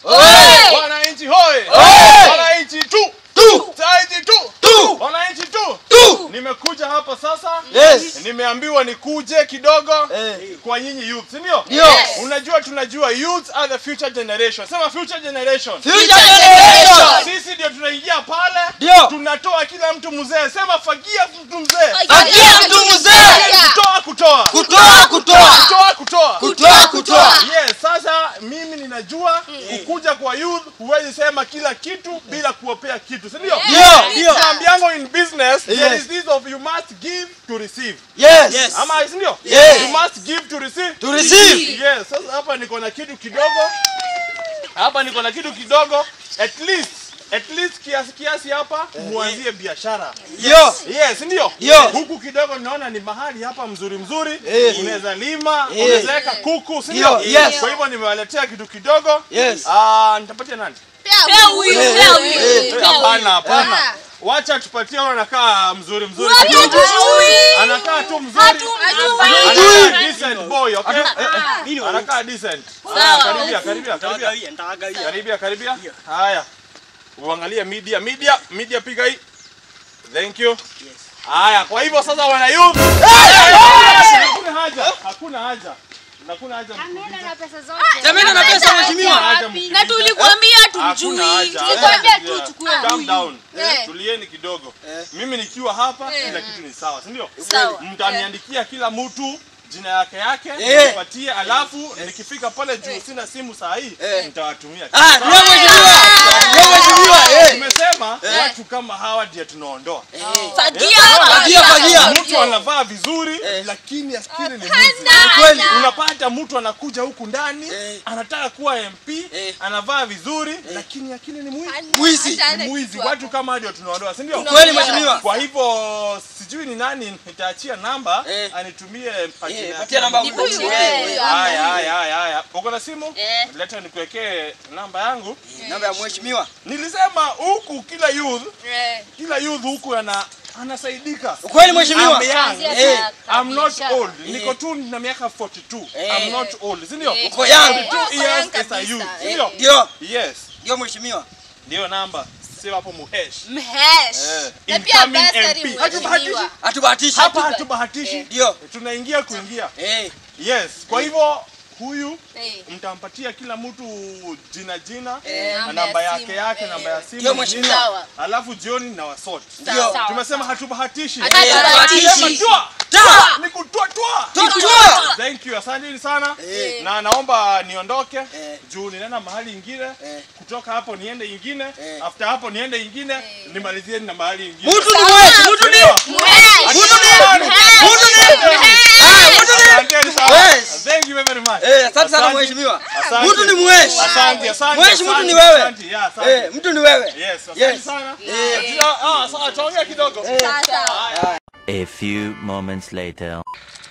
Oye! Wananchi hoye! Oye! Wananchi tu! Tu! Wananchi tu! Tu! Wananchi tu! Tu! Nimekuja hapa sasa. Yes. Nimeambiwa nikuje kidogo Eh. kwa nyinyi youth, si ndio? Ndio. Unajua tunajua youth are the future generation. Sema future generation. Future generation. Sisi ndio tunaingia pale. Ndio. Tunatoa kila mtu mzee. Sema fagia mtu mzee. Fagia mtu mzee. Kutoa kutoa. Kutoa kutoa. Kutoa kutoa. Kutoa kutoa. Yes, sasa mimi ninajua ukuja kwa youth huwezi sema kila kitu bila kuopea kitu, si ndio? Ndio. Ndio. Tunaambiango in business there Yes. is this of you must give to receive. Yes. Ama si ndio? Yes. You must give to receive. To receive. Yes, sasa hapa niko na kitu kidogo. Hapa niko na kitu kidogo. At least at least kiasi kiasi hapa muanzie biashara. Yo. Yes, ndio. Yo. Huku kidogo naona ni mahali hapa mzuri mzuri. Eh. Unaweza lima, Eh. unaweza weka kuku, si Yo, ndio? yes. Kwa hivyo nimewaletea kitu kidogo. Yes. Ah, nitapatia nani? Pea huyu, Eh, pea eh, huyu, eh. pea huyu. Hapana, hapana. Ah. Wacha tupatie huyo anakaa mzuri mzuri. Watu kidogo. hatujui. Anakaa tu mzuri. Hatujui. Anakaa decent boy, okay? Mimi Anakaa decent. Sawa. Haya, Karibia, karibia, karibia. nitawagaia, nitawagaia. Karibia, karibia. Haya. Uangalie media, media, media piga hii. Thank you. Haya, kwa hivyo sasa wana youth. Hakuna haja, hakuna haja. Hakuna haja. Jameni na pesa mheshimiwa. Hakuna haja Na tulikuambia Hakuna tumjui. haja. Tulikuambia tu Yeah. chukue Calm huyu. down. Eh. Tulieni kidogo. Mimi nikiwa hapa kila kitu ni sawa, si ndio? Sawa. Mtaniandikia kila mtu jina yake yake, Eh. nipatie, alafu nikifika pale juu sina simu saa hii, Eh. nitawatumia. Ah, ndio mheshimiwa. Ndio mheshimiwa. Eh. Tumesema watu kama hawa ndio tunaondoa. Fagia, Fagia, fagia. Mtu anavaa vizuri lakini askiri ni mwizi. Kweli. Unapata mtu anakuja huku ndani Eh. anataka kuwa MP, Eh. anavaa vizuri lakini akili ni mwizi. Mwizi. Ni mwizi. Watu kama hao ndio tunaondoa, si ndio? Kweli mheshimiwa. Kwa hivyo sijui ni nani nitaachia namba Eh. anitumie majina Eh, yake. patia namba Ni huyu, huyu. eh. Haya, haya, haya, haya. Uko na simu? Eh. Leta nikuwekee namba yangu. Namba ya mheshimiwa. Nilisema huku kila youth, Eh. kila youth huku ana anasaidika. Kweli mheshimiwa. I'm young. Eh. I'm not old. Niko tu na miaka 42. Eh. I'm not old. Si ndio? Eh. Uko young. 42 years as a youth. Si ndio? Ndio. Yes. Ndio mheshimiwa. Ndio namba. Sema hapo muhesh. Mhesh. Eh. Na pia Incoming basari MP. Hatubahatishi. mheshimiwa. Hatubahatishi. Hapa hatubahatishi. Ndio. Tunaingia kuingia. Eh. Yes. Kwa hivyo huyu Eh. mtampatia kila mtu jina jina Eh, na namba namba ya yake simu. yake Eh. namba ya simu Ndio, mheshimiwa. jina, Sawa. alafu jioni na wasort Ndio. Sawa. tumesema hatubahatishi Hatubahatishi. Sema toa Toa. ni kutoa toa Toa. thank you asanteni sana Eh. na naomba niondoke Eh. juu ninaenda mahali ingine Eh. kutoka hapo niende ingine Eh. after hapo niende ingine nimalizie na mahali ingine Mtu ni mweshi, mtu ni. Mhesh. Mtu ni. Mtu ni. Ah, mtu ni. Asanteni sana. Yes. Thank you very much. Eh, asante sana Asante. mheshimiwa. Asante. Mtu ni mweshi. Asante, asante. Mweshi, mtu asante, ni wewe. asante, yeah, asante. Eh, mtu ni wewe. Yes, asante Yes. sana. Eh. Tuta- ah, sawa, tuongea kidogo. Sasa. A few moments later.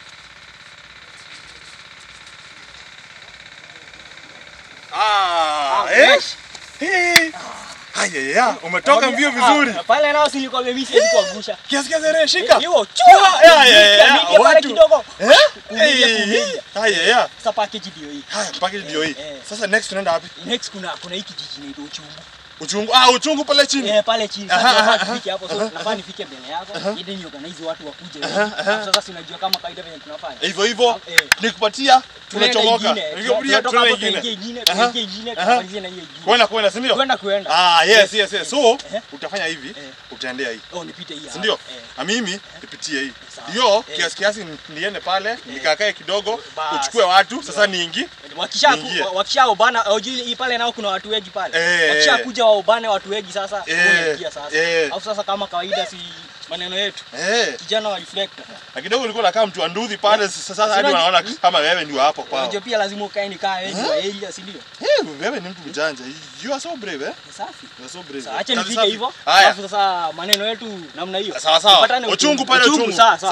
Ah, eh? Eh. Haya, ya, umetoka mbio vizuri. Pale nao si nilikwambia mimi siwezi kuangusha. Kiasi kiasi re, shika. Hiyo chua. Ya, ya, ya, ya, Niingia pale watu. kidogo. Eh? Kumilia, Eh, kumilia. Haya, ya. Sasa package ndio hii. Haya, package ndio hii. Eh. Sasa next tunaenda wapi? Next kuna kuna hiki kijiji inaitwa Uchungu. Uchungu. Ah, uchungu pale chini. Eh, pale chini. Aha, Sasa aha, nafaa nifike hapo. So nafaa nifike mbele yako ili ni organize watu wakuje. Alafu Sasa si unajua kama kawaida venye tunafanya. Hivyo hivyo. Eh. Nikupatia Tunaenda tunachomoka. ingine. Nikupatia Tunatoka tunaenda hapo tunaingia ingine. ingine, tunaingia ingine, tunamalizia na hiyo ingine. Kwenda kwenda, si ndio? Kwenda kwenda. Ah, yes, yes, yes. So, Eh. utafanya hivi, Eh. utaendea hii. Oh, nipite hii. si hapa. ndio? Eh. Na mimi nipitie hii. Sawa. Hiyo Eh. kiasi kiasi niende pale, nikakae kidogo, Bas. uchukue watu, sasa niingi. Wakisha Niingie. wakisha ubana ujui hii pale nao kuna watu wengi pale. Eh. Wakisha kuja wa ubane watu wengi sasa Eh. unaingia sasa. Eh. Alafu sasa kama kawaida si maneno yetu. Eh. Kijana wa reflector. Na kidogo nilikuwa nakaa mtu anduthi pale sasa sasa hadi Sina- wanaona kama wewe ndio hapo kwao. Unajua pia lazima ukae ni kaa wengi wa area si ndio? Eh, wewe ni mtu mjanja. You are so brave eh? Ni Safi. You are so brave. Sasa acha Kazi nifike safi. hivyo. Haya. Alafu sasa maneno yetu namna hiyo. Sawa sawa. Tupatane Uchungu pale uchungu. Sawa sawa.